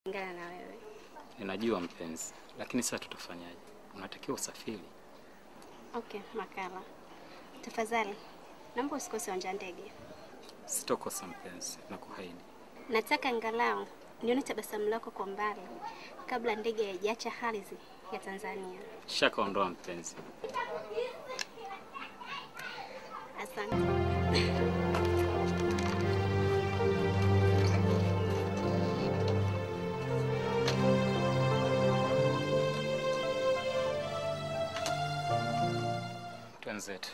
kulingana na wewe. Ninajua mpenzi, lakini sasa tutafanyaje? Unatakiwa usafiri. Okay, Makala, tafadhali naomba usikose uwanja wa ndege. Sitokosa mpenzi, nakuahidi. Nataka angalau nione tabasamu lako kwa mbali kabla ndege haijaacha ardhi ya Tanzania. Shaka ondoa mpenzi. Asante. Twenzetu.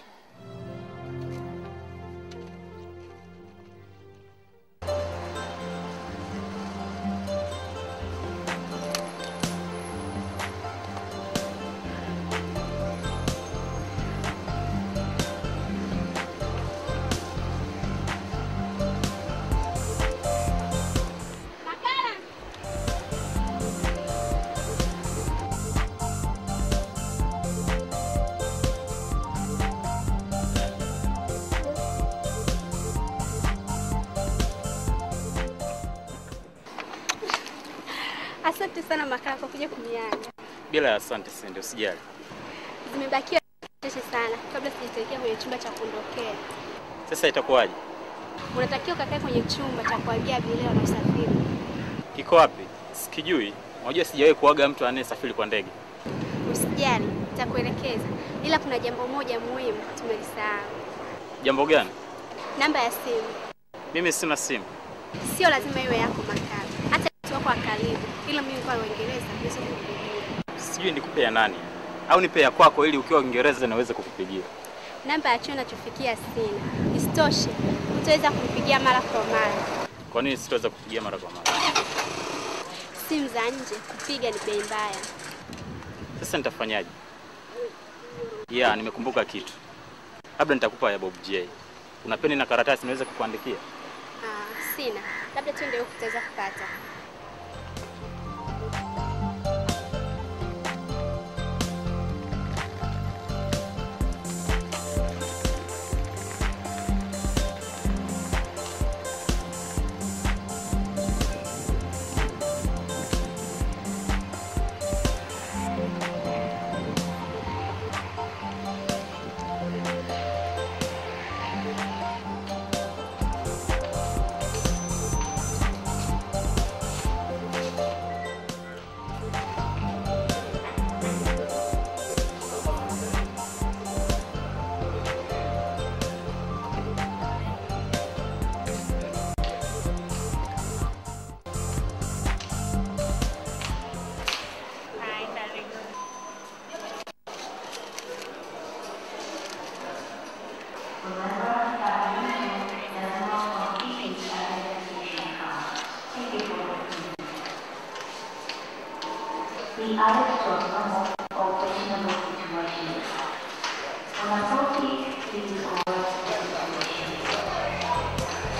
Asante sana Makala kwa kuja kuniaga. Bila ya asante Sindi, usijali. Zimebakia chache sana kabla sijaelekea kwenye chumba cha kuondokea. Sasa itakuwaje? Unatakiwa ukakae kwenye chumba cha kuagia abiria na usafiri. Kiko wapi? Sikijui. Unajua sijawahi kuaga mtu anayesafiri kwa ndege. Usijali, nitakuelekeza, ila kuna jambo moja muhimu tumelisahau. Jambo gani? Namba ya simu Mimi sina simu. sio lazima iwe yako Makala, hata mtu wako wa karibu, ila mimi kwa Uingereza niweze kukupigia. Sijui nikupe ya nani au nipe ya kwako ili ukiwa Uingereza niweze kukupigia. Namba ya chuo nachofikia sina. Isitoshe, utaweza kunipigia mara kwa mara. Kwa nini sitaweza kupigia mara kwa mara? Simu za nje kupiga ni bei mbaya. Sasa nitafanyaje? Yeah, nimekumbuka kitu. Labda nitakupa ya Bob J. Una peni na karatasi niweze kukuandikia? Ah, sina. Labda tuende huku tutaweza kupata. The addict to a normal or questionable situation. When authorities please coerce the situation.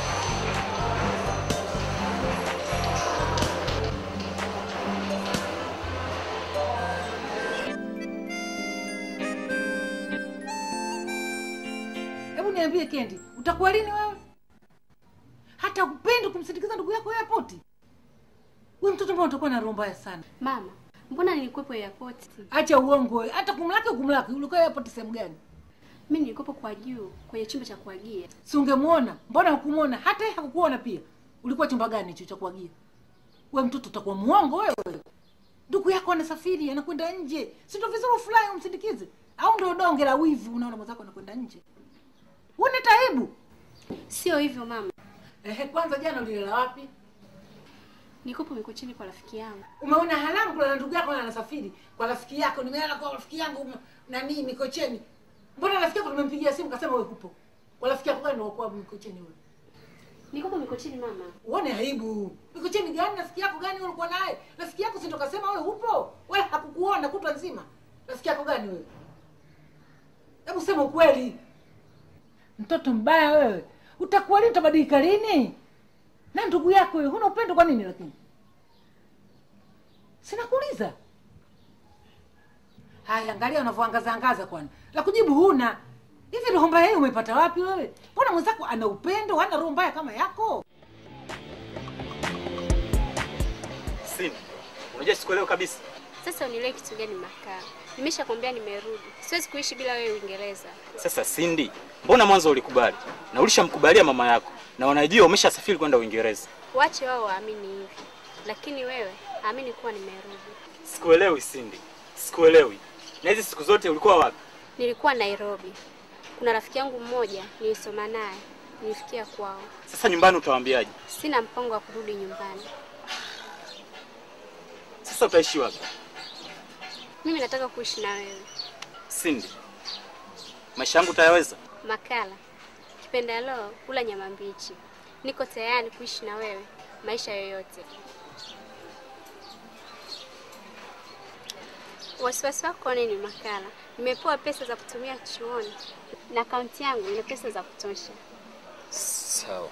Hebu niambie Kendi, utakuwa lini wewe? Hata upendi kumsindikiza ndugu yako airport? Wewe mtoto mbona utakuwa na roho mbaya sana. Mama, mbona nilikuwepo airport? Acha uongo wewe. Hata kumlaki kumlaki. Ulikuwa airport sehemu gani? Mimi nilikuwepo kwa juu kwenye chumba cha kuagia. Si ungemuona? Mbona hukumuona? Hata yeye hakukuona pia. Ulikuwa chumba gani hicho cha kuagia? Wewe mtoto utakuwa muongo wewe. Ndugu yako anasafiri, anakwenda nje. Si ndio vizuri fulani umsindikize? Au ndio donge la wivu unaona mwenzako anakwenda nje? Una taibu? Sio hivyo mama. Ehe, kwanza jana ulilala wapi? Nilikuwepo Mikocheni kwa rafiki yangu. Umeona halamu kula na ndugu yako na anasafiri kwa rafiki yako. Nimelala kwa rafiki yangu m- nani Mikocheni. Mbona rafiki yako tumempigia simu kasema wewe kupo? Kwa rafiki yako gani kwa Mikocheni wewe? Nilikuwepo Mikocheni mama. Uone aibu. Mikocheni gani rafiki yako gani wewe ulikuwa naye? Rafiki yako si ndo kasema wewe upo? Wewe hakukuona kutwa nzima. Rafiki yako gani wewe? Hebu sema ukweli. Mtoto mbaya wewe. Utakuwa lini utabadilika lini? Na ndugu yako wewe huna upendo kwa nini lakini? Sinakuuliza. Haya, angalia unavyoangaza angaza kwani. La kujibu huna. Hivi roho mbaya hii umepata wapi wewe? Mbona mwenzako ana upendo, hana roho mbaya kama yako? Sini, unajua sikuelewi kabisa. Sasa unielewe kitu gani Makala? Nimeshakwambia nimerudi, siwezi kuishi bila wewe Uingereza. Sasa Cindy, mbona mwanzo ulikubali na ulishamkubalia mama yako na wanajua umeshasafiri kwenda Uingereza? Wache wao waamini hivi, lakini wewe amini kuwa nimerudi. Sikuelewi Cindy, sikuelewi. Na hizi siku zote ulikuwa wapi? Nilikuwa Nairobi, kuna rafiki yangu mmoja nilisoma naye, nilifikia kwao. Sasa nyumbani utawaambiaje? Sina mpango wa kurudi nyumbani. Sasa utaishi wapi? Mimi nataka kuishi na wewe Cindy, maisha yangu utayaweza? Makala. Kipendalo kula nyama mbichi. Niko tayari kuishi na wewe maisha yoyote. Wasiwasi wako nini Makala? Nimepewa pesa za kutumia chuoni na akaunti yangu ina pesa za kutosha. Sawa.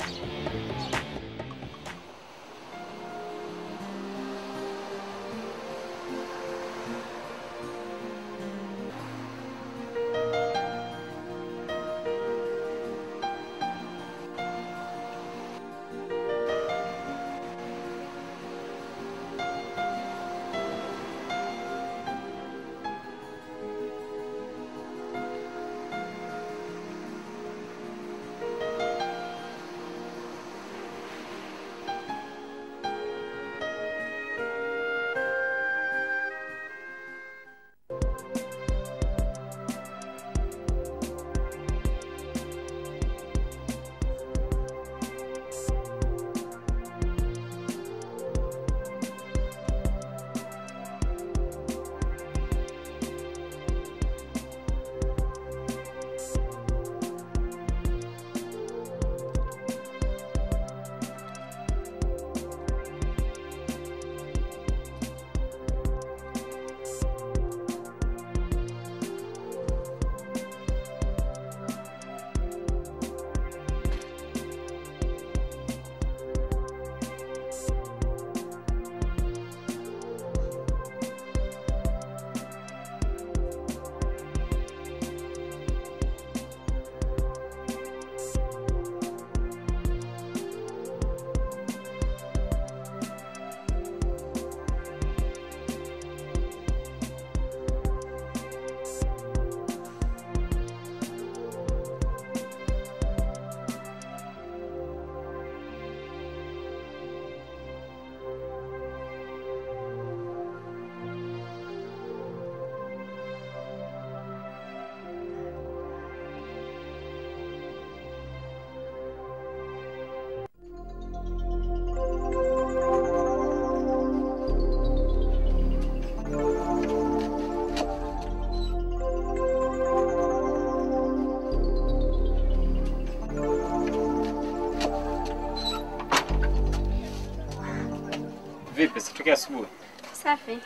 Vipi, sitokea asubuhi? Safi.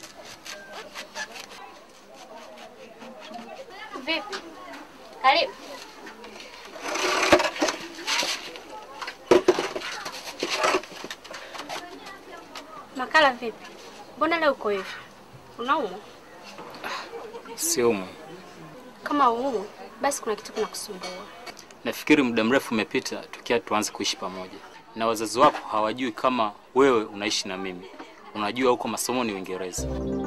Vipi? Karibu. Makala vipi? Mbona leo uko hivi? Unaumwa? Siumu. Kama uumwa, basi kuna kitu kinakusumbua. Nafikiri muda mrefu umepita tukia tuanze kuishi pamoja, na wazazi wako hawajui kama wewe unaishi na mimi. Unajua huko masomoni Uingereza.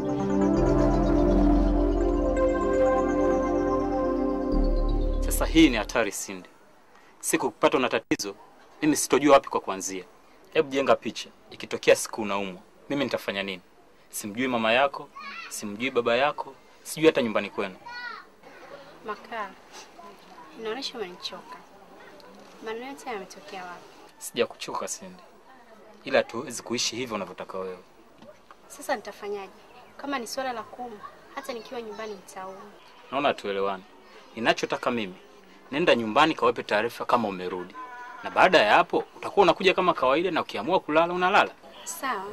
Sasa hii ni hatari, Cindy. Siku kupatwa na tatizo, mimi sitojua wapi kwa kuanzia. Hebu jenga picha, ikitokea siku unaumwa, mimi nitafanya nini? Simjui mama yako, simjui baba yako, sijui hata nyumbani kwenu. Makala, inaonyesha umenichoka. Maneno yote yametokea wapi? Sija kuchoka Cindy, ila tuwezi kuishi hivyo unavyotaka wewe. Sasa nitafanyaje? Kama ni swala la kuumwa, hata nikiwa nyumbani nitaumwa. Naona tuelewane. Ninachotaka mimi, nenda nyumbani kawape taarifa kama umerudi, na baada ya hapo utakuwa unakuja kama kawaida, na ukiamua kulala unalala. Sawa.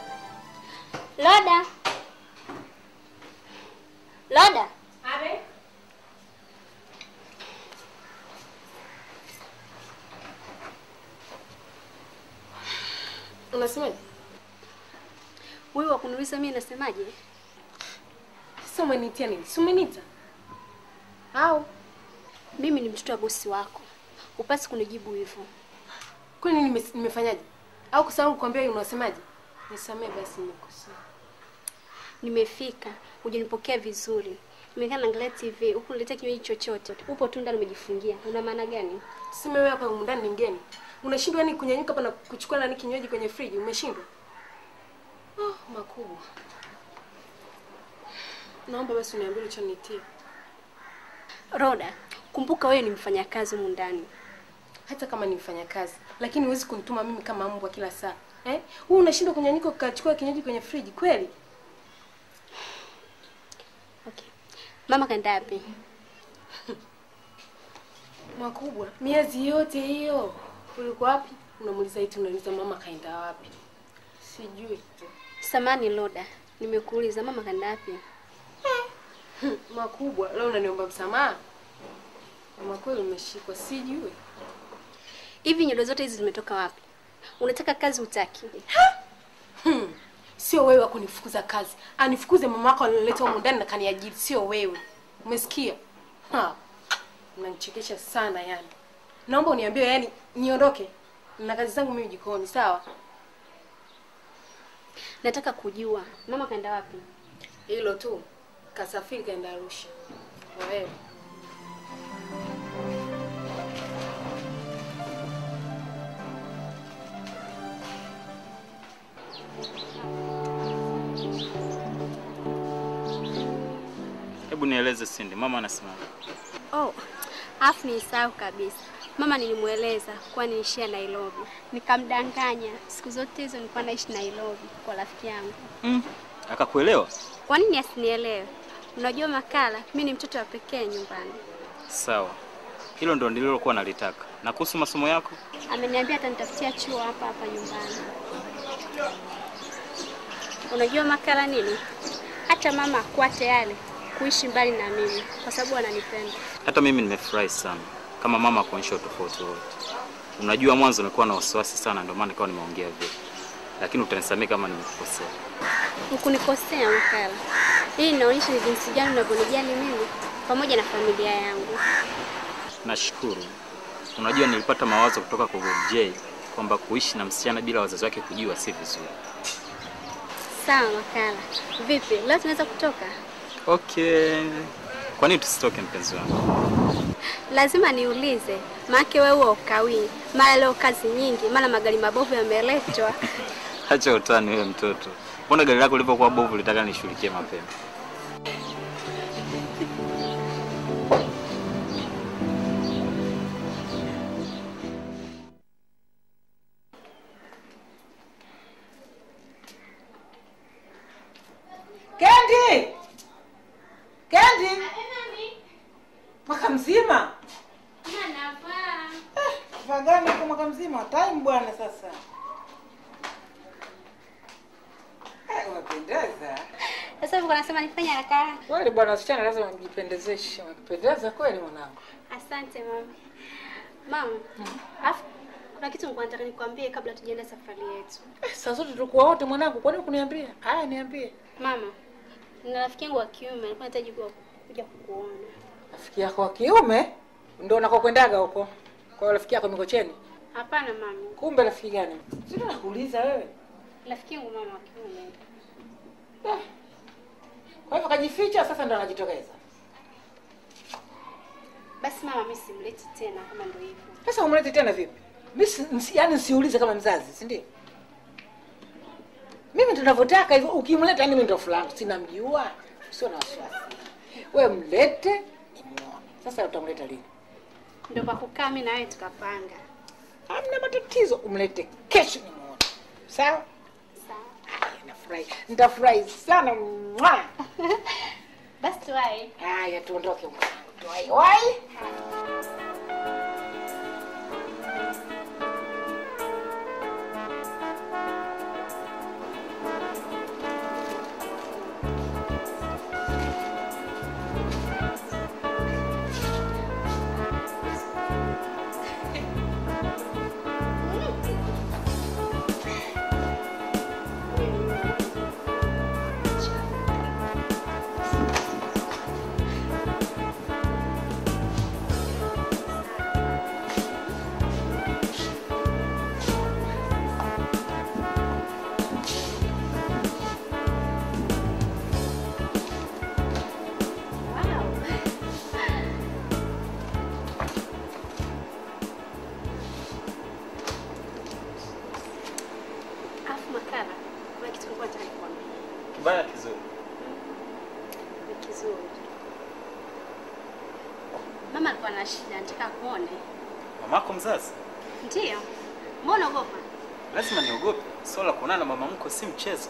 Loda. Loda. Abe, Unasemaje? Wewe wakuniuliza mimi nasemaje? Sasa umenitia nini? Si umeniita? Au Mimi ni mtoto wa bosi wako, upasi kunijibu hivyo. kwani nime, nimefanyaje? Au kwa sababu kuambia unasemaje? Nisamee basi nimekosea. Nimefika, hujanipokea vizuri. Nimekaa naangalia TV, huku niletea kinywaji chochote. Upo tu ndani umejifungia. Una maana gani? Sema wewe hapa humu ndani ni mgeni. Unashindwa yani kunyanyuka hapa na kuchukua nani kinywaji kwenye friji? Umeshindwa? Oh, makubwa. Naomba basi uniambie ulichonitia. Roda, kumbuka wewe ni mfanyakazi humu ndani. Hata kama ni mfanyakazi, lakini huwezi kunituma mimi kama mbwa kila saa. Eh? Wewe unashindwa kunyanyuka ukachukua kinywaji kwenye friji kweli? Okay. Mama kaenda wapi? Makubwa. Miezi yote hiyo ulikuwa wapi? Unamuuliza eti unauliza mama kaenda wapi? Sijui tu. Samani Loda, nimekuuliza mama kaenda wapi? Hmm, Makubwa, leo unaniomba msamaha? Mama kweli umeshikwa, sijui. Hivi nywele zote hizi zimetoka wapi? Unataka kazi utaki? Hmm. Sio wewe wa kunifukuza kazi. Anifukuze mama yako alileta humu ndani na kaniajiri, sio wewe. Umesikia? Ha. Unanichekesha sana yani. Naomba uniambie yani niondoke. Na kazi zangu mimi jikoni, sawa? Nataka kujua mama kaenda wapi? Hilo tu. Kasafiri kaenda Arusha. Wewe. Hebu nieleze Cindy, mama anasema Oh, afu nilisahau kabisa. Mama nilimweleza kuwa niishia Nairobi, nikamdanganya. Siku zote hizo nilikuwa naishi Nairobi kwa rafiki yangu. mm. Akakuelewa? Kwa nini asinielewe? Unajua Makala, mi ni mtoto wa pekee nyumbani. Sawa, hilo ndo nililokuwa nalitaka. Na kuhusu masomo yako, Ameniambia atanitafutia chuo hapa hapa nyumbani. Unajua Makala nini? Hata mama hakuwa tayari kuishi mbali na mimi kwa sababu ananipenda. hata mimi nimefurahi sana kama mama kuonyesha utofauti wote. Unajua, mwanzo nilikuwa na wasiwasi sana, ndio maana nikawa nimeongea vile, lakini utanisamehe kama nimekukosea. Hukunikosea Makala. Hii inaonyesha ni jinsi gani unavyonijali mimi pamoja na familia yangu. Nashukuru. Unajua, nilipata mawazo kutoka kwa Bob J kwamba kuishi na msichana bila wazazi wake kujua si vizuri. Sawa Makala. Vipi, leo tunaweza kutoka? Okay, kwa nini tusitoke, mpenzi wangu? Lazima niulize, maake wewe huwa ukawii. Mara leo kazi nyingi, mara magari mabovu yameletwa. Acha utani wewe mtoto. Mbona gari lako lilivyokuwa bovu litaka nishughulikie mapema? Kendi! Kendi! Mwaka mzima? Kifaa gani kwa mwaka mzima? Time bwana sasa. Eh, umependeza. Sasa hivi unasema nifanye haraka haraka. Kweli bwana, wasichana lazima mjipendezeshe. Umependeza kweli mwanangu. Asante mama. Mama, afu kuna kitu nilikuwa nataka nikwambie kabla tujaenda safari yetu. Eh, saa zote tulikuwa wote mwanangu, kwa nini kuniambia? Haya, niambie. Mama, nina rafiki yangu wa kiume alikuwa anahitaji kuwa- kuja kukuona. Rafiki yako wa kiume ndio unakokwendaga huko. Kwa hiyo rafiki yako Mikocheni. Hapana mama, Kumbe rafiki gani? Sio nakuuliza wewe. rafiki yangu mama wa kiume. Eh. Kwa hivyo kajificha sasa ndo anajitokeza. Basi mama, mimi simleti tena kama ndio hivyo. Sasa umlete tena vipi? Mimi si- nsi- yaani nsiulize kama mzazi, si ndio? Mimi tunavyotaka hivyo, ukimleta yani mimi ndo fulani, sina mjua, sio na wasiwasi. Wewe mlete nimuone. Sasa utamleta lini? Ndio kwa kukaa mimi na wewe tukapanga. Hamna matatizo, umlete kesho nimuone. Sawa? Sawa. Haya, nafurahi. Nitafurahi sana. Mwah! Basi tuwae. Haya, tuondoke mwanangu. Tuwai wai. Mama alikuwa na shida, nataka kuone. Mamako mzazi? Ndiyo. Mbona ogopa? Lazima niogope. Swala la kuonana na mama mko si mchezo.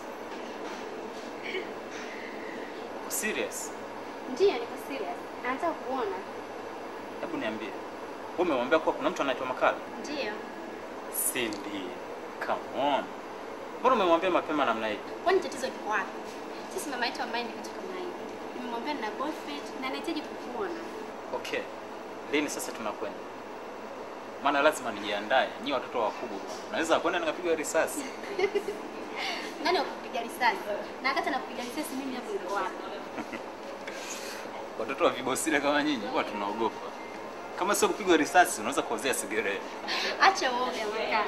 Uko serious? Ndiyo, niko serious. Anataka kuona. Hebu niambie. Wewe umemwambia kuwa kuna mtu anaitwa Makala? Ndiyo. Cindy, come on. Mbona umemwambia mapema namna hii? Kwani tatizo liko wapi? Sisi mama yetu ambaye ni kitu kama hivi. Nimemwambia nina boyfriend na anahitaji kukuona. Okay. Lini sasa tunakwenda? Maana lazima nijiandae. Nyi watoto wakubwa. Naweza kwenda nikapigwa risasi. Nani wa kupiga risasi? Na wakati anakupiga risasi mimi hapo niko wapi? Watoto wa vibosile kama nyinyi huwa tunaogopa. Kama sio kupigwa risasi, unaweza kuozea sigaret. Acha uoga Makala.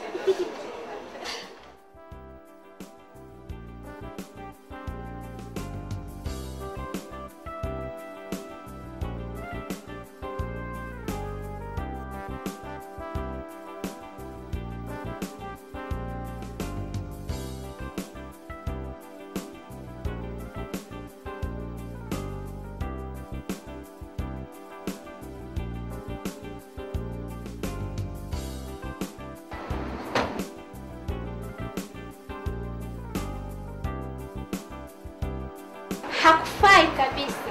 Hakufai kabisa.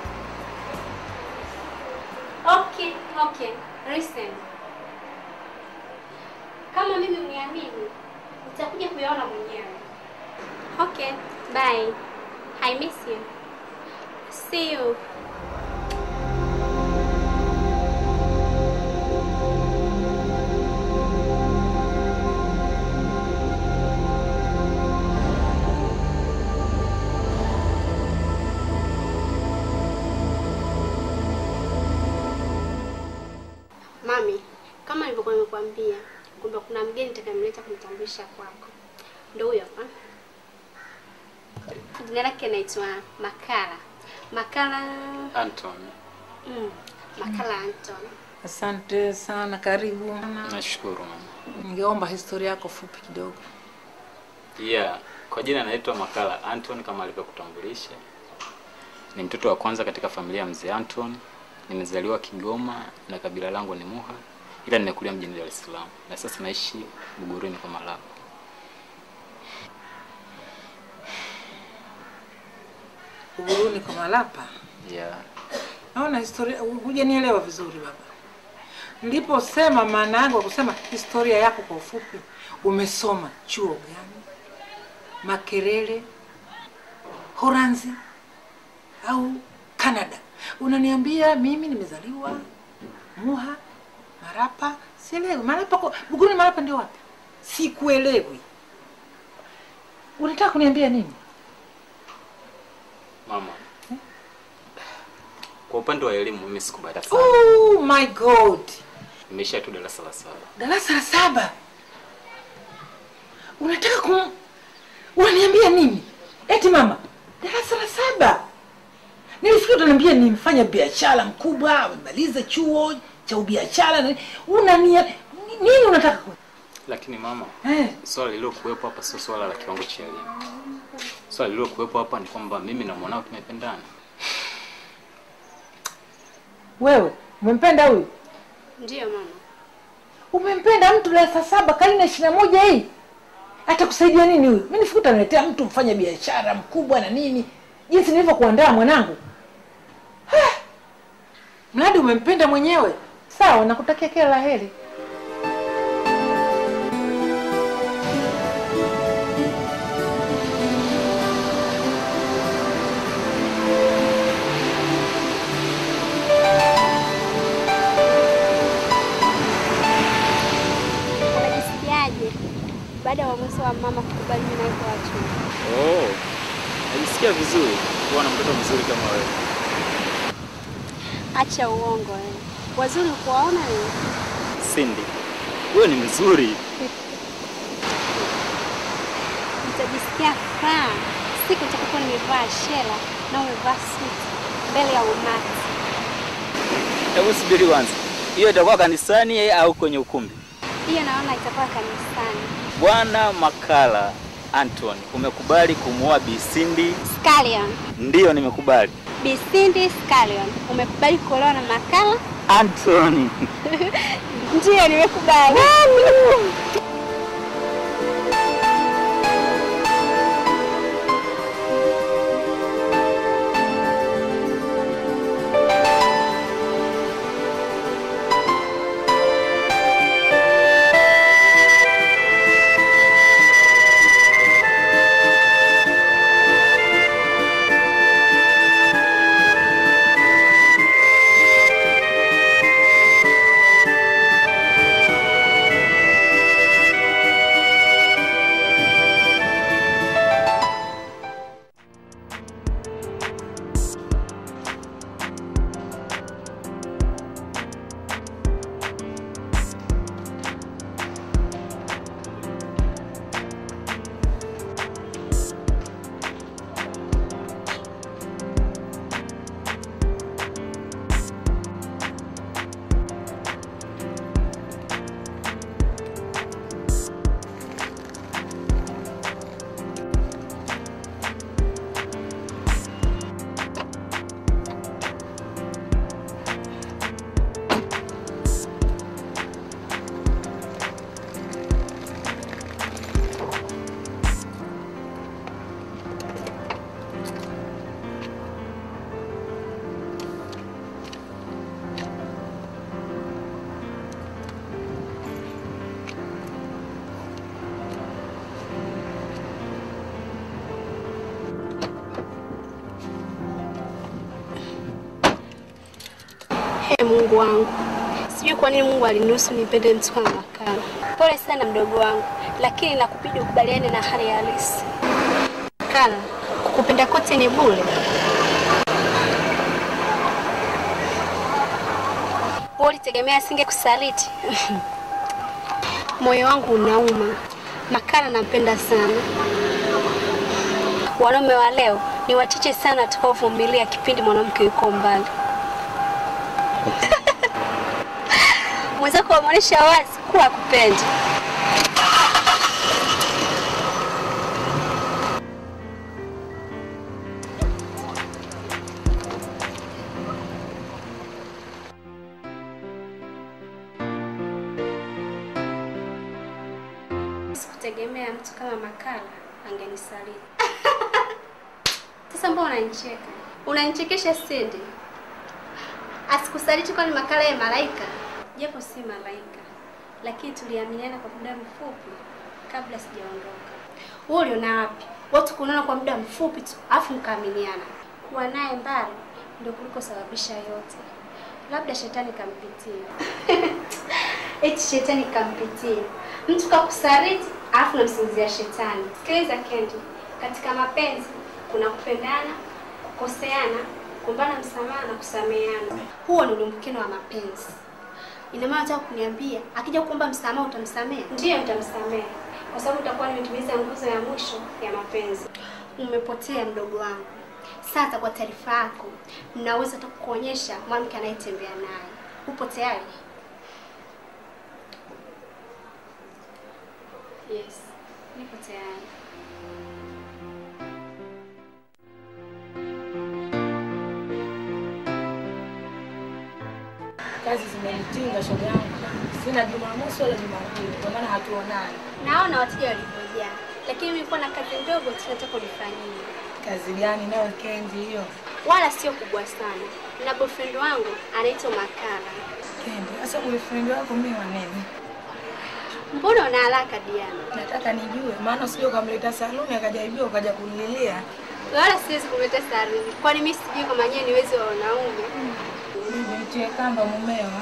Okay, okay. Listen. Kama mimi uniamini, nitakuja kuyaona mwenyewe. Okay, bye. I miss you. See you. Mami, kama nilivyokuwa nimekuambia kwamba kuna mgeni nitakayemleta kumtambulisha kwako. Ndio huyo hapa. Jina lake anaitwa Makala. Makala Anton, mm, Makala Anton. Asante sana, karibu. nashukuru mama. Ningeomba historia yako fupi kidogo. Yeah, kwa jina naitwa Makala Anton kama alivyokutambulisha. Ni mtoto wa kwanza katika familia ya mzee Anton. Nimezaliwa Kigoma na kabila langu ni Muha, ila nimekulia mjini Dar es Salaam na sasa naishi Buguruni kwa Malapa. Uguruni kwa Malapa. Yeah. Naona historia hujanielewa vizuri baba. Niliposema maana yangu ya kusema historia yako kwa ufupi, umesoma chuo gani? Makerere, Horanzi au Canada? Unaniambia mimi nimezaliwa Muha, Marapa, sielewi. Marapa kwa Buguruni, Marapa ndio wapi? Sikuelewi. Unataka kuniambia nini? Mama. Kwa upande wa elimu mimi sikubahati sana. Oh my God, Nimeishia tu darasa la saba. darasa la saba. Unataka kum... unaniambia nini? Eti mama, darasa la saba? Nilifikiri utaniambia ni mfanya biashara mkubwa, amemaliza chuo cha ubiashara. na- Unania nini unataka ku... Lakini mama, eh, swala lililokuwepo hapa sio swala la kiwango cha elimu. Swala lililokuwepo hapa ni kwamba mimi na mwanao tumependana. wewe umempenda huyu? Ndiyo mama. Umempenda mtu darasa saba karne ya ishirini na moja hii? Atakusaidia nini huyu? Mimi nifikiri utaniletea mtu mfanya biashara mkubwa na nini, jinsi nilivyokuandaa mwanangu. Ha! Mradi umempenda mwenyewe, sawa, nakutakia kila la heri. Unajisikiaje baada ya uamuzi wa mama kukubali mimi na yuko watu? Oh. Najisikia vizuri kuwa na mtoto mzuri kama wewe. Acha uongo eh. Wazuri kuwaona ni Cindy, wewe ni mzuri. nitajisikia furaha siku nitakapokuwa nimevaa shela na umevaa suti mbele ya umati. Hebu subiri kwanza. Hiyo itakuwa kanisani au kwenye ukumbi? Hiyo naona itakuwa kanisani. Bwana Makala Anton, umekubali kumuoa Bi Cindy? Scallion, Ndiyo, nimekubali. Bisindi Scallion, umekubali kuolewa na Makala? Anthony. Ndiyo, nimekubali. He Mungu wangu, sijui kwa nini Mungu aliniruhusu nipende mtu kama Makala. Pole sana mdogo wangu, lakini nakubidi ukubaliane na hali ya halisi. Makala, kukupenda kote ni bure. Wewe ulitegemea asinge kusaliti? Moyo wangu unauma. Makala nampenda sana. Wanaume wa leo ni wachache sana watakaovumilia kipindi mwanamke yuko mbali. Mwenzako wameonyesha wazi kuwa akupendi. Sikutegemea mtu kama Makala angenisaliti. Sasa mbona unanicheka? Unanichekesha Cindy. Asikusaliti kwani Makala ya malaika? Japo si malaika, lakini tuliaminiana kwa muda mfupi kabla sijaondoka. Wewe uliona wapi watu kuonana kwa muda mfupi tu afu mkaaminiana? Kuwa naye mbali ndio kulikosababisha yote. Labda shetani kampitia. Eti shetani kampitia. Mtu kakusaliti alafu namsingizia shetani. Sikiliza Kendi, katika mapenzi kuna kupendana, kukoseana, kuombana msamaha na kusameheana. Huo ndio ulimbukeno wa mapenzi. Ina maana unataka kuniambia akija kuomba msamaha utamsamehe? Ndiyo, nitamsamehe kwa sababu utakuwa nimetimiza nguzo ya mwisho ya mapenzi. Umepotea mdogo wangu. Sasa kwa taarifa yako, ninaweza hata kukuonyesha mwanamke anayetembea naye. Upo tayari? Yes, niko tayari. Kazi zimenitinga shoga yangu. Sina Jumamosi wala Jumapili, kwa maana hatuonani. Naona wateja walivyojaa, lakini mimi nilikuwa na kazi ndogo tu nataka unifanyie. Kazi gani nayo Kendi hiyo? Wala sio kubwa sana. Na boyfriend wangu anaitwa Makala. Kendi, sasa boyfriend wako mimi wa nini? Mbona una haraka Diana? Nataka nijue, maana usije ukamleta saluni akajaribiwa ukaja kunililia. Wala siwezi kumleta Saruni, kwani mimi sijui kama nyewe ni wezi wa wanaume. Nitie kamba mumewa.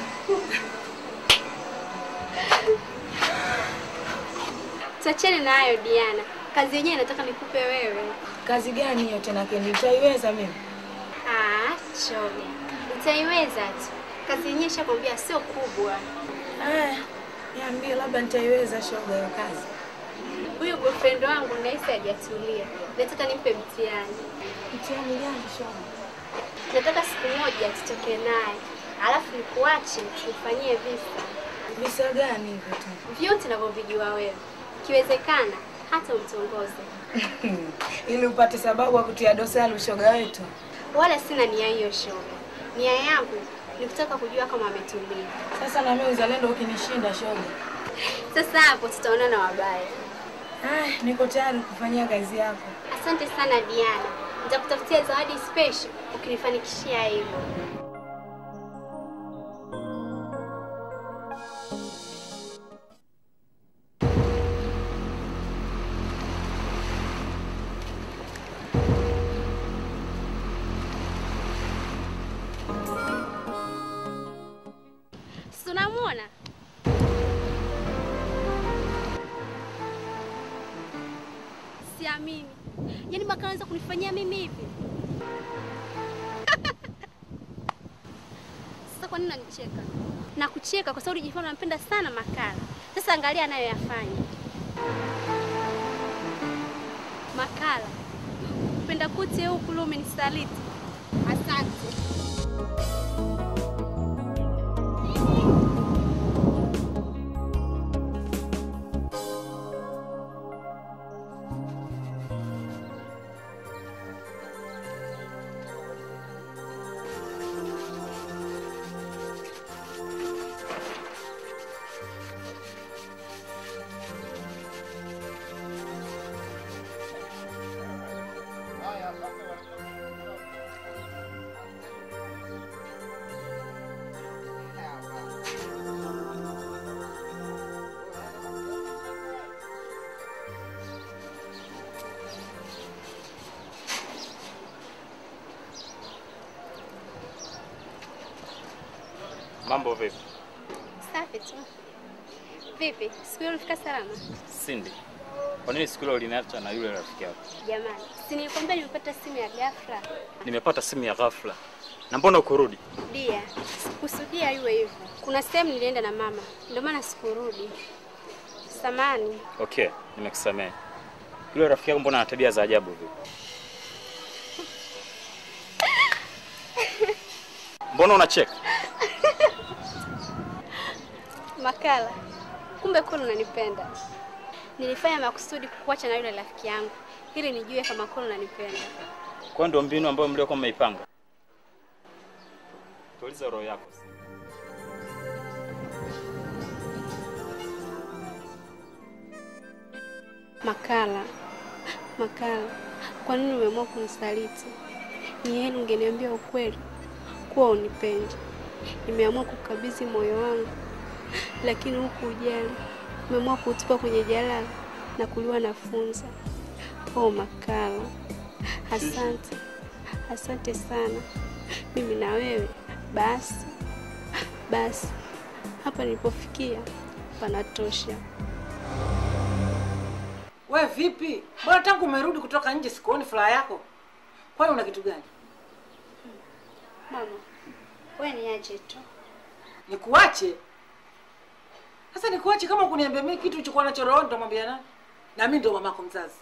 Tuachane na hayo Diana, kazi yenyewe nataka nikupe wewe. Kazi gani hiyo tena Kendi? Utaiweza mimi? Ah, shoga, utaiweza tu. Kazi yenyewe shakwambia sio kubwa. Eh, niambie labda nitaiweza shoga hiyo kazi. Huyu boyfriend wangu nahisi hajatulia, nataka nimpe mtihani. Mtihani gani shoga? Nataka siku moja tutoke naye, alafu nikuache nifanyie visa Visa gani hivyo tu? vyote navyovijua wewe, ikiwezekana hata umtongoze. Ili upate sababu ya kutia dosari ushoga wetu. wala sina nia hiyo shoga. Nia yangu ni kutaka kujua kama ametulia. Sasa na mimi uzalendo ukinishinda shoga. Sasa hapo tutaonana wabaya. Ah, niko tayari kufanyia kazi yako. Asante sana Diana, nitakutafutia zawadi special ukinifanikishia hivyo. Si unamwona? Siamini. Yaani Makala anaweza kunifanyia mimi hivi? Sasa kwa nini unanicheka? Na kucheka kwa sababu ulijifanya unampenda sana Makala. Sasa angalia anayoyafanya. Makala, upenda kuti huku leo umenisaliti. Asante. Mambo vipi? Safi tu. Vipi? Siku hiyo ulifika salama? Cindy, kwa nini siku ile uliniacha na yule rafiki yako? Jamani, si nilikwambia nimepata simu ya ghafla. Nimepata simu ya ghafla. Na mbona ukurudi? Dia, sikukusudia iwe hivyo. Kuna sehemu nilienda na mama, ndio maana sikurudi. Samani. Okay, nimekusamehe. Yule rafiki yako mbona ana tabia za ajabu hivi? Mbona unacheka? Makala, kumbe kweli unanipenda. Nilifanya makusudi kukuacha na yule rafiki yangu ili nijue kama kweli unanipenda. Kwa ndio mbinu ambayo mliokuwa mmeipanga. Tuliza roho yako. Makala, Makala, kwa nini umeamua kunisaliti? Ni heri ungeniambia ukweli kuwa unipendi. Nimeamua kukabidhi moyo wangu, lakini huku ujali umeamua kuutupa kwenye jalala na kuliwa na funza. Oh Makala, asante, asante sana. Mimi na wewe basi basi, hapa nilipofikia panatosha. We vipi? Mbona tangu umerudi kutoka nje sikuoni furaha yako? Kwani una kitu gani? Mama, wewe niache tu. Nikuache? Sasa nikuache kama kuniambia mimi kitu ulichokuwa nacho rohoni nitamwambia nani? Na mimi ndo mamako mzazi.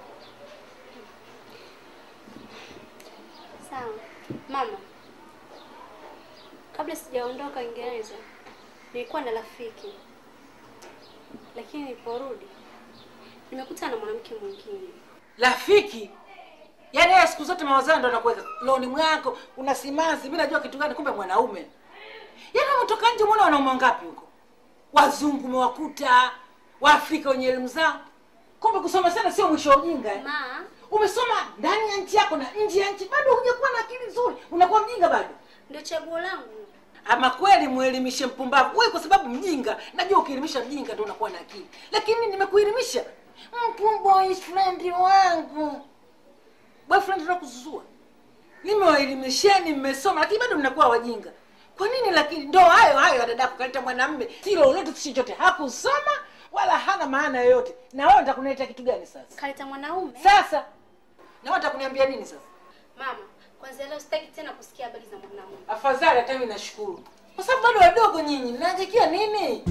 Sawa. Mama, kabla sijaondoka Uingereza nilikuwa na rafiki, lakini niliporudi nimekutana na mwanamke mwingine. Rafiki? Yaani yeye siku zote mawazo ndo anakuweka loni mwako, una simanzi, mimi najua kitu gani kumbe mwanaume. Yaani umetoka nje umeona wanaume wangapi huko? Wazungu umewakuta, Waafrika wenye elimu zao. Kumbe kusoma sana sio mwisho wa ujinga. Eh? Ma, Umesoma ndani ya nchi yako na nje ya nchi, bado hujakuwa na akili nzuri, unakuwa mjinga bado. ndio chaguo langu. Ama kweli muelimishe mpumbavu wewe, kwa sababu mjinga. Najua ukielimisha mjinga ndio unakuwa na akili, lakini nimekuelimisha mpu boyfriend wangu, boyfriend ndio kuzuzua. Nimewaelimisheni, mmesoma, lakini bado mnakuwa wajinga. Kwa nini? Lakini ndo hayo hayo ya dadako kaleta mwanamme si lolote si chochote, hakusoma wala hana maana yoyote. Na wewe nitakunileta kitu gani sasa? Kaleta mwanaume. Sasa na wewe utakuniambia nini sasa? Mama, kwanza leo sitaki tena kusikia habari za mwanaume. Afadhali hata mimi nashukuru, kwa sababu bado wadogo nyinyi, mnaangakia nini?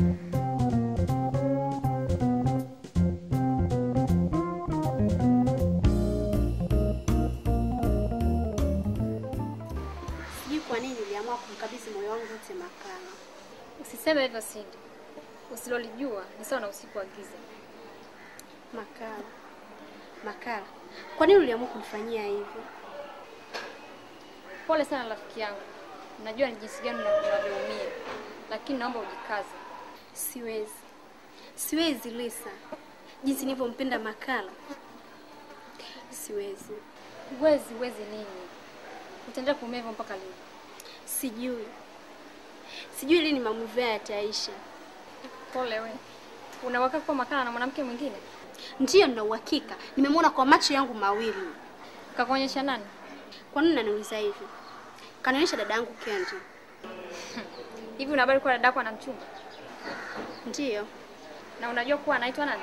Sijui kwa nini niliamua kumkabidhi moyo wangu wote Makala. Usiseme hivyo Cindy. Usilolijua ni sawa na usiku wa giza. Makala, Makala, kwa nini uliamua kunifanyia hivyo? Pole sana rafiki yangu, najua ni jinsi gani una- unavyoumia, lakini naomba ujikaze. Siwezi, siwezi Lisa, jinsi nilivyompenda Makala, siwezi, Huwezi, huwezi nini? Utaendelea kuumia hivyo mpaka lini? sijui, sijui lini maumivu haya yataisha. Pole we. Una uhakika kuwa Makala na mwanamke mwingine? Ndiyo, nina uhakika, nimemwona kwa macho yangu mawili. Kakuonyesha nani? Kwa nini unaniuliza hivi? Kanionyesha dada yangu Kendi. Hivi una habari kuwa dadako ana mchumba? Ndiyo, Na unajua kuwa anaitwa nani?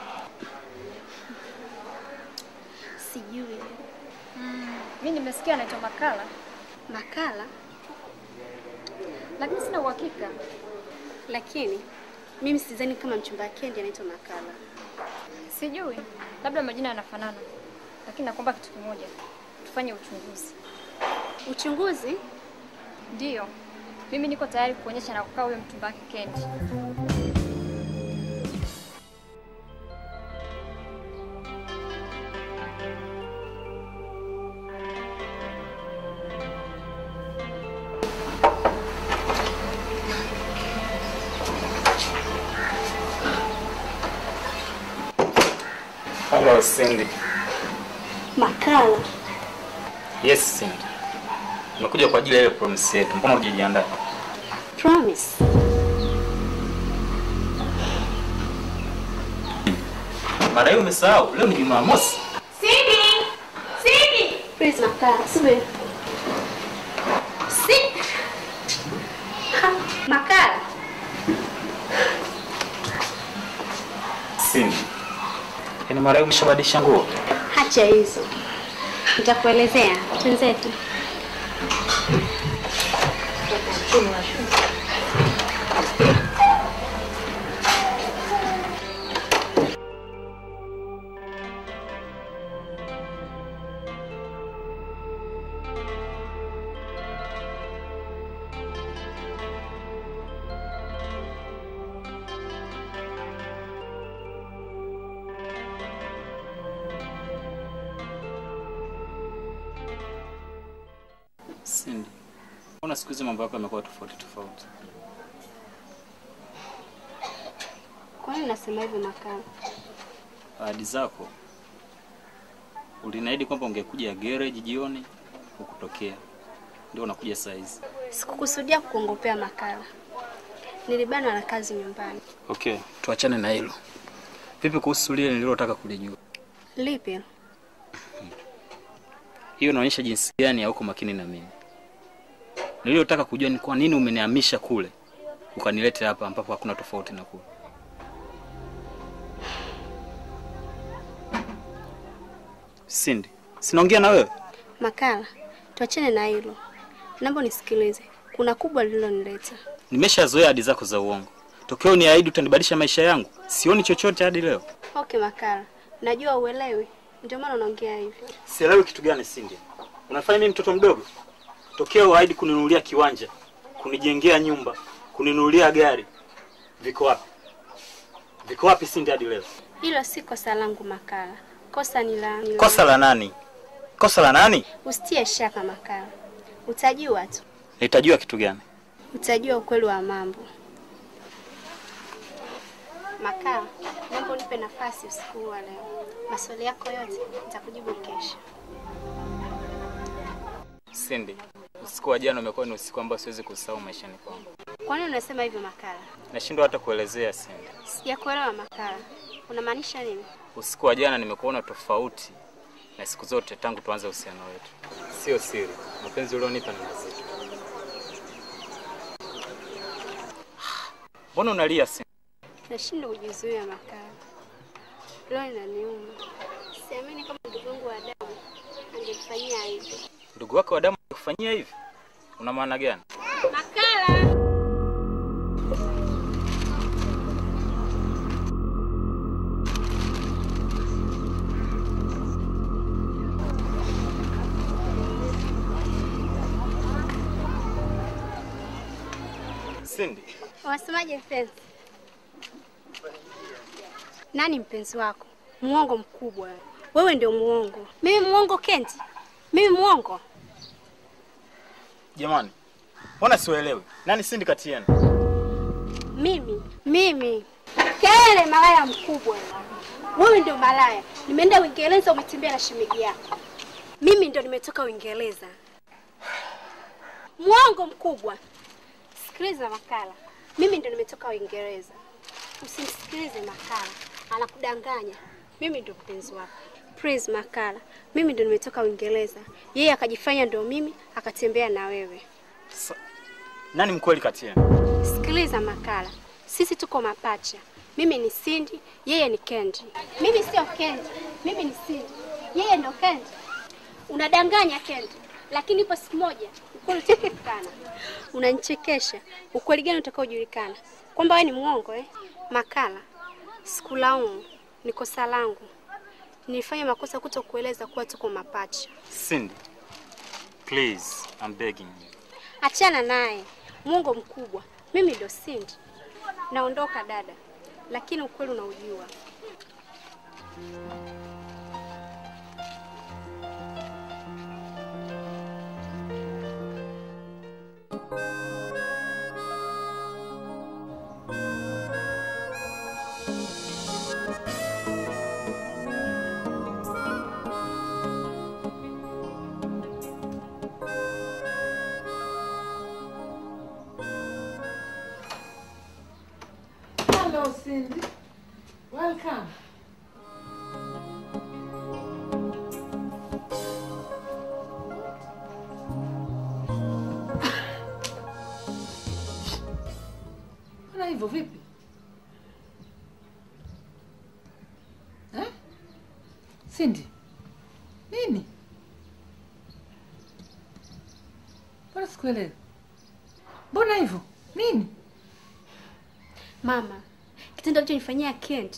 sijui. Mimi nimesikia anaitwa Makala, Makala, lakini sina uhakika. lakini mimi sidhani kama mchumba wa Kendi anaitwa Makala. Sijui, labda majina yanafanana, lakini nakuomba kitu kimoja, tufanye uchunguzi. Uchunguzi? Ndiyo, mimi niko tayari kuonyesha na kukaa huyo mchumba wake Kendi. Hello, Cindy. Makala, Yes, Cindy. Nimekuja kwa ajili ya ile promise yetu. Mbona hujajiandaa? promise. Mara hiyo umesahau, leo ni Jumamosi. Please, Makala, subiri. Si. Ha, Makala, Cindy. Yaani mara hiyo umeshabadilisha nguo? hacha hizo, nitakuelezea. Twenzetu. Cindy. Mbona siku hizi mambo yako yamekuwa tofauti tofauti? Kwa nini unasema hivyo Makala? Ahadi zako uliniahidi kwamba ungekuja garage jioni, hukutokea. Ndio unakuja saa hizi. Sikukusudia kukuongopea Makala, nilibanwa na kazi nyumbani. Okay, tuachane na hilo. Vipi kuhusu lile nililotaka kulijua? Lipi? Hiyo inaonyesha jinsi gani hauko makini na mimi. Nililotaka kujua ni kwa nini umenihamisha kule ukanileta hapa ambapo hakuna tofauti na kule. Cindy, sinaongea na wewe? Makala, tuachane na hilo. Naomba nisikilize, kuna kubwa lililonileta. Nimeshazoea ahadi zako za uongo. Tokeo ni ahidi utanibadilisha maisha yangu. Sioni chochote hadi leo. Okay Makala, najua uelewi, ndio maana unaongea hivyo. Sielewi kitu gani Cindy. Unafanya mimi mtoto mdogo? Tokeo uahidi kuninunulia kiwanja, kunijengea nyumba, kuninunulia gari. Viko wapi? Viko wapi Cindy hadi leo? Hilo si kosa langu Makala, kosa ni la ni la- Kosa la nani? Kosa la nani? Usitie shaka Makala, utajua tu, Nitajua kitu gani? utajua ukweli wa mambo. Makala, naomba unipe nafasi usiku huu wa leo. Maswali yako yote nitakujibu kesho. Cindy, usiku wa jana umekuwa ni usiku ambao siwezi kusahau maishani kwangu. Kwa nini unasema hivyo Makala? Nashindwa hata kuelezea Cindy. Sijakuelewa Makala, unamaanisha nini? Usiku wa jana nimekuona tofauti na siku zote tangu tuanze uhusiano wetu. Sio siri, mapenzi ulionipa ni mazito. Mbona unalia Cindy? Nashindwa kujizuia Makala, leo inaniuma. Siamini kama ndugu yangu wa damu angenifanyia hivyo. Ndugu wako wa damu kufanyia hivi? Una maana gani? Makala! Cindy, Unasemaje mpenzi? Nani mpenzi wako? Muongo mkubwa. Wewe ndio muongo. Mimi muongo Kenti? Mimi muongo? Jamani, mbona siwaelewi? Nani Cindy kati yenu? Mimi mimi kelele, malaya mkubwa wewe. Ndio malaya. Nimeenda Uingereza, umetembea na shemeji yako. Mimi ndio nimetoka Uingereza. Mwongo mkubwa. Sikiliza Makala, mimi ndio nimetoka Uingereza. Usimsikilize Makala, anakudanganya. Mimi ndio mpenzi wako. Please Makala, mimi ndio nimetoka Uingereza. Yeye akajifanya ndio mimi, akatembea na wewe. Sa- Nani mkweli kati yenu? Sikiliza Makala, sisi tuko mapacha. Mimi ni Cindy, yeye ni Kendi. Mimi sio Kendi, mimi ni Cindy, yeye ndo Kendi. Unadanganya Kendi, lakini ipo siku moja ukweli utajulikana. Unanichekesha. Ukweli gani utakaojulikana? Kwamba wewe ni mwongo eh? Makala, sikulaumu, ni kosa langu. Nilifanya makosa kuto kueleza kuwa tuko mapacha. Cindy, please, I'm begging you. Achana naye, mwongo mkubwa. Mimi ndo Cindy. Naondoka dada, lakini ukweli unaujua. Hello, Cindy. Welcome. Mbona hivyo vipi? Eh? Cindy. Nini? Mbona sikuelewi? Mbona hivyo? Nini? Mama, kitendo alichonifanyia Kent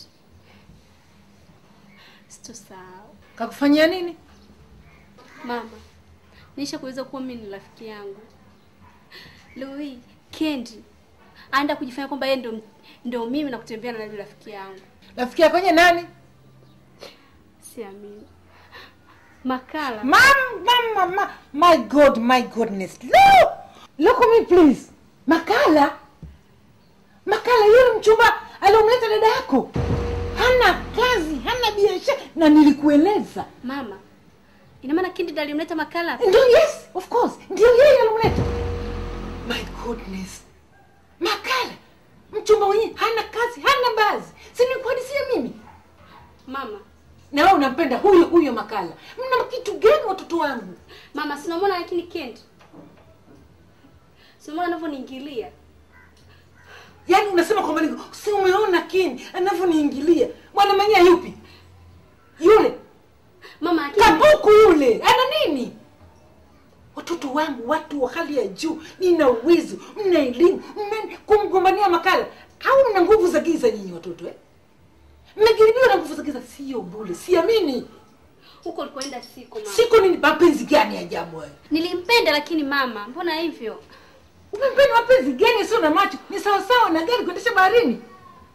sitosahau. Kakufanyia nini? Mama, nisha kuweza kuwa mimi ni rafiki yangu. Leo hii Kendi anaenda kujifanya kwamba yeye ndo ndo mimi na kutembea na yule rafiki yangu. Rafiki yako kwenye nani? Siamini. Makala. Mam, mama, ma, my God, my goodness. Look, look at me please. Makala, Makala yule mchumba aliomleta dada yako hana kazi, hana biashara, na nilikueleza. Mama, ina maana Kendi ndo alimleta Makala? Ndio, yes, of course, ndio yeye alomleta. My goodness, Makala mchumba mwenyewe hana kazi, hana bazi, si nikuhadisia mimi Mama, na wewe unampenda huyo huyo Makala. Mna kitu gani watoto wangu? mama sinamwona lakini Kendi. Sinamwona anavyoniingilia. Yaani unasema kwamba niko si umeona Keni anavyoniingilia. Mwana mwenyewe yupi? Yule Mama lakini kabuku yule. Ana nini? Watoto wangu watu wa hali ya juu, nina uwezo, mna elimu, mna kumgombania Makala. Au mna nguvu za giza nyinyi watoto eh? Mmejaribiwa na nguvu za giza sio bure. Siamini. huko ulikoenda siko mama. Siko nini mapenzi gani ya ajabu hayo? Nilimpenda lakini mama, mbona hivyo? Umempenda mapenzi gani sio na macho? Ni sawa sawa na gari kuendesha baharini.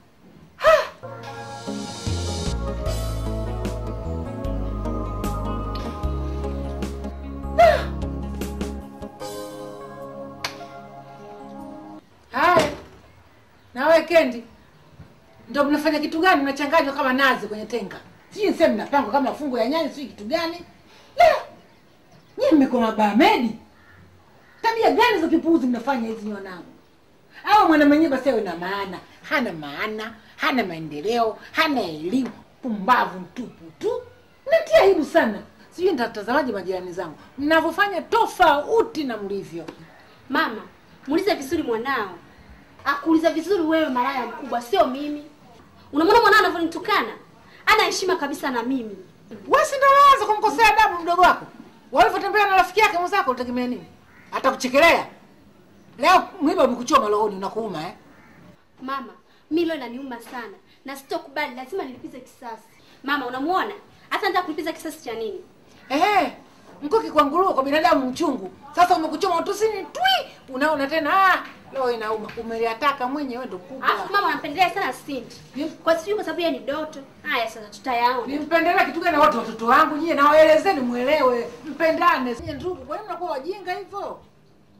Haya, nawe Kendi, ndo mnafanya kitu gani? Mnachanganywa kama nazi kwenye tenga, sijui niseme mnapangwa kama fungu ya nyanya, sijui kitu gani. La, nyie mmekuwa mabamedi. Tabia gani za kipuuzi mnafanya hizi wanangu? Au mwana mwenyewe basi awe na maana, hana maana, hana maendeleo, hana elimu, pumbavu mtupu tu. Natia aibu sana. Sijui nitatazamaje majirani zangu mnavyofanya tofauti na mlivyo. Mama, muulize vizuri mwanao. Akuuliza vizuri wewe malaya mkubwa, sio mimi. Unamwona mwanao anavyonitukana? Ana heshima kabisa na mimi. Wewe si ndio unaanza kumkosea adabu mdogo wako? Walivyotembea na rafiki yake mwenzako unategemea nini? Atakuchekelea. Leo mwiba umekuchoma rohoni unakuuma eh? Mama, mimi leo inaniuma sana na sitokubali, lazima nilipize kisasi. Mama, unamuona? Hata nataka kulipiza kisasi cha nini? Ehe, mkuki kwa nguruwe kwa binadamu mchungu. Sasa umekuchoma utusini twi, unaona tena ah, leo inauma. Umeliataka mwenyewe ndo kubwa. Alafu mama anampendelea sana Cindy. Ni- Kwa sijui kwa sababu yeye ni doto. Haya sasa tutayaona. Nimpendelea kitu gani wote watoto wangu nyie na waelezeni muelewe, mpendane. Nyie ndugu, kwa nini mnakuwa wajinga hivyo?